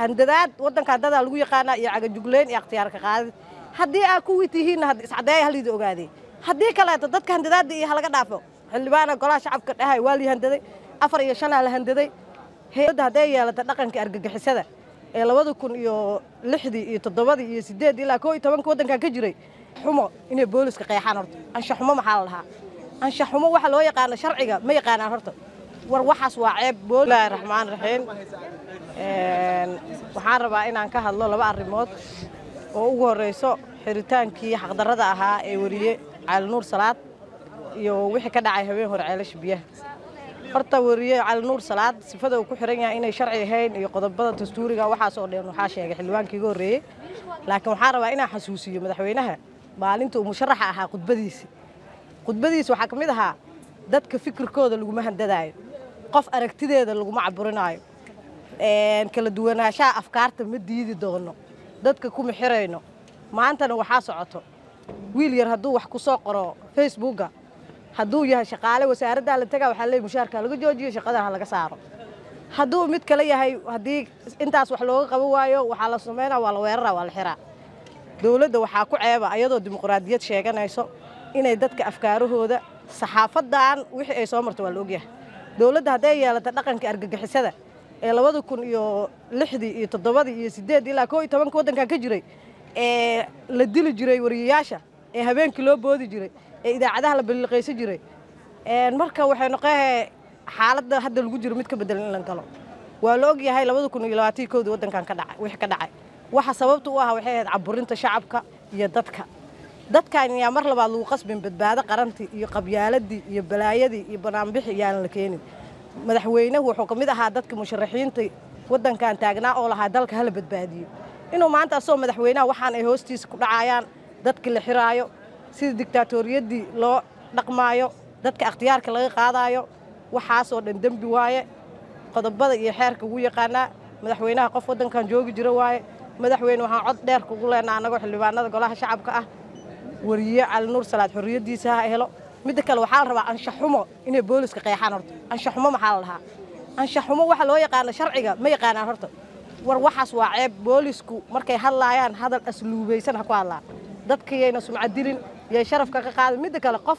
handadaad waddanka dadaa lagu yaqaanaa iyo cagajugleyn iyo akhtiyaarka qaadid haddii aa kuwii tihiinna iscadeeya halidi ogaadey haddii kaleeto dadka handadaadda iyo halaga dhaafo xildhibaana golaha shacabka dhahay waa la handaday afar iyo shanaa la handaday hay-adda hadday yeelata dhaqanka argagixisada ee labada kun iyo lixdii iyo toddobadii iyo sideed ilaa koo iyo tobanka waddankan ka jiray xumo inay booliska qeexaan horta anshax xumo maxaa la dhahaa anshax xumo waxa loo yaqaano sharciga ma yaqaanaan horta war waxaas waa ceeb bismillaahi raxmaan raxiim waxaan rabaa inaan ka hadlo laba arrimood oo ugu horreyso xiritaankii xaqdarrada ahaa ee weriye cali nuur salaad iyo wixii ka dhacay habeen hore ceelasha biyaha horta weriye cali nuur salaad sifada uu ku xiran yahay inay sharci ahayn iyo qodobada dastuuriga waxaas oo dhan waxaa sheegay xildhibaankii iga horreeyey laakiin waxaan rabaa inaan xasuusiyo madaxweynaha maalinta uu musharaxa ahaa khudbadiisi khudbadiisi waxaa ka mid ahaa dadka fikirkooda laguma handadaayo qof aragtideeda laguma caburinaayo kala duwanaanshaha afkaarta ma diidi doono dadka kuma xirayno maantana waxaa socoto wiil yar hadduu wax ku soo qoro facebooka hadduu yahay shaqaale wasaaraddaa la tagaa waxaa leey mushaarka laga joojiyo shaqadan ha laga saaro hadduu mid kale yahay haddii intaas wax looga qaban waayo waxaa la samaynaa waa la weeraraa waa la xiraa dowladda waxaa ku ceeba ayadoo dimuqraadiyad sheeganayso inay dadka afkaarahooda saxaafadan wixii ay soo marto waa la ogyahay dowladda hadday yeelata dhaqanka argagixisada ee labada kun iyo lixdii iyo toddobadii iyo sideed ilaa koo iyo tobanka waddankan ka jiray ee la dili jiray wariyayaasha ee habeenkii loo boodi jiray ee idaacadaha la balliqaysan jiray marka waxay noqoe xaaladda hadda lagu jiro mid ka bedelan in la galo waa la og yahay labada kun iyo labaatii koodii waddankan ka dhacay wixii ka dhacay waxa sababta u ah waxay ahayd caburinta shacabka iyo dadka dadkan yaa mar labaad lagu qasbin badbaado qarantii iyo qabyaaladii iyo balaayadii iyo banaanbixi yaanan la keenin madaxweynuhu wuxuu ka mid ahaa dadka musharaxiinta waddankan taagnaa oo lahaa dalka hala badbaadiyo inuu maanta asagoo madaxweynaha waxaan ay hoostiisa ku dhacayaan dadka la xiraayo sida digtaatoriyadii loo dhaqmaayo dadka akhtiyaarka laga qaadaayo waxaasoo dhan dembi waaye qodobada iyo xeerka ugu yaqaanaa madaxweynaha qof waddankan joogi jira waaye madaxweyne waxaan cod dheer kugu leenaa annagoo xildhibaanada golaha shacabka ah wariye cali nuur salaad xorriyaddiisa ha helo midda kale waxaa la rabaa anshaxumo inay booliska qeexaan horta anshaxumo maxaa la dhahaa anshaxumo waxa loo yaqaano sharciga ma yaqaanaan horta war waxaas waa ceeb boolisku markay hadlaayaan hadal asluubaysan ha ku hadlaan dadkayayna sumcadilin yay sharafka ka qaadin midda kale qof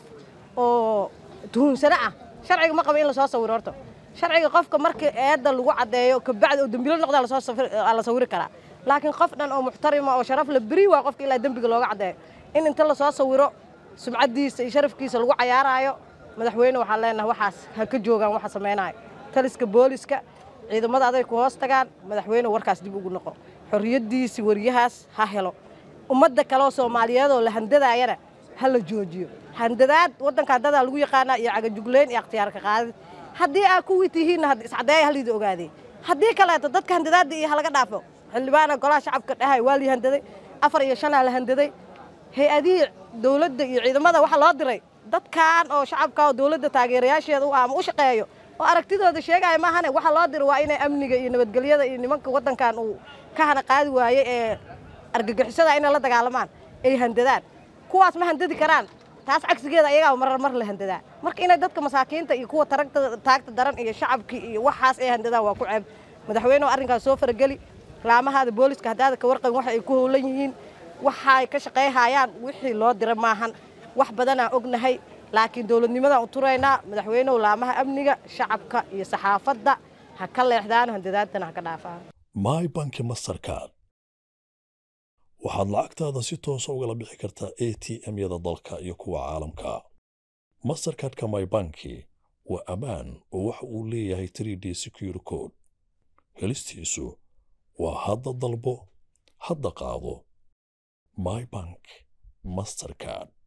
oo tuhunsano ah sharciga ma qaba in lasoo sawiro horta sharciga qofka markii eedda lagu caddeeyo kabacdi oo dembilo noqdaa la sawiri karaa laakiin qof dhan oo muxtarima oo sharaf la beri waa qofka ilaa dembiga looga caddeeyo in inta lasoo sawiro sumcaddiisa iyo sharafkiisa lagu cayaaraayo madaxweyne waxaan leenahay waxaas ha ka joogaan waxa samaynayo taliska booliska ciidamada aday ku hoos tagaan madaxweyne warkaas dib ugu noqo xorriyaddiisi wariyahaas ha helo ummadda kaleoo soomaaliyeedoo la handadaayana ha la joojiyo handadaad waddanka dadaa lagu yaqaanaa iyo cagajugleyn iyo akhtiyaarka qaadid haddii aa kuwii tihiinna iscadeeya halidi ogaadey haddii kaleeto dadka handadaadda iyo halaga dhaafo xildhibaana golaha shacabka dhahay waa la handaday afar iyo shanaa la handaday hay-adihii dowladda iyo ciidamada waxaa loo diray dadkan oo shacabka oo dowladda taageerayaasheeda u ah ama u shaqeeyo oo aragtidooda sheegaya maahane waxaa loo diray waa inay amniga iyo nabadgelyada iyo nimanka waddankan uu ka hana qaadi waayey ee argagixisada inay la dagaalamaan ay handadaan kuwaas ma handadi karaan taas cagsigeeda ayagaa marar mar la handadaa marka inay dadka masaakiinta iyo kuwa taragta taagta daran iyo shacabkii iyo waxaas ay handadaan waa ku ceeb madaxweynehu arrinkaas soo farageli laamahaada booliska haddaada ka warqabin waxa ay ku howlan yihiin waxay ka shaqayhayaan wixii loo dira maahan wax badanaa ognahay laakiin dowladnimadaan u turaynaa madaxweynehu laamaha amniga shacabka iyo saxaafadda ha ka leexdaan handadaadana ha ka dhaafaan my banki mastercard waxaad lacagtaada si toosa ugala bixi kartaa a t m-yada dalka iyo kuwa caalamka mastercardka my banki waa ammaan oo waxa uu leeyahay 3d secure code helistiisu waa hadda dalbo hadda qaado my bank mastercard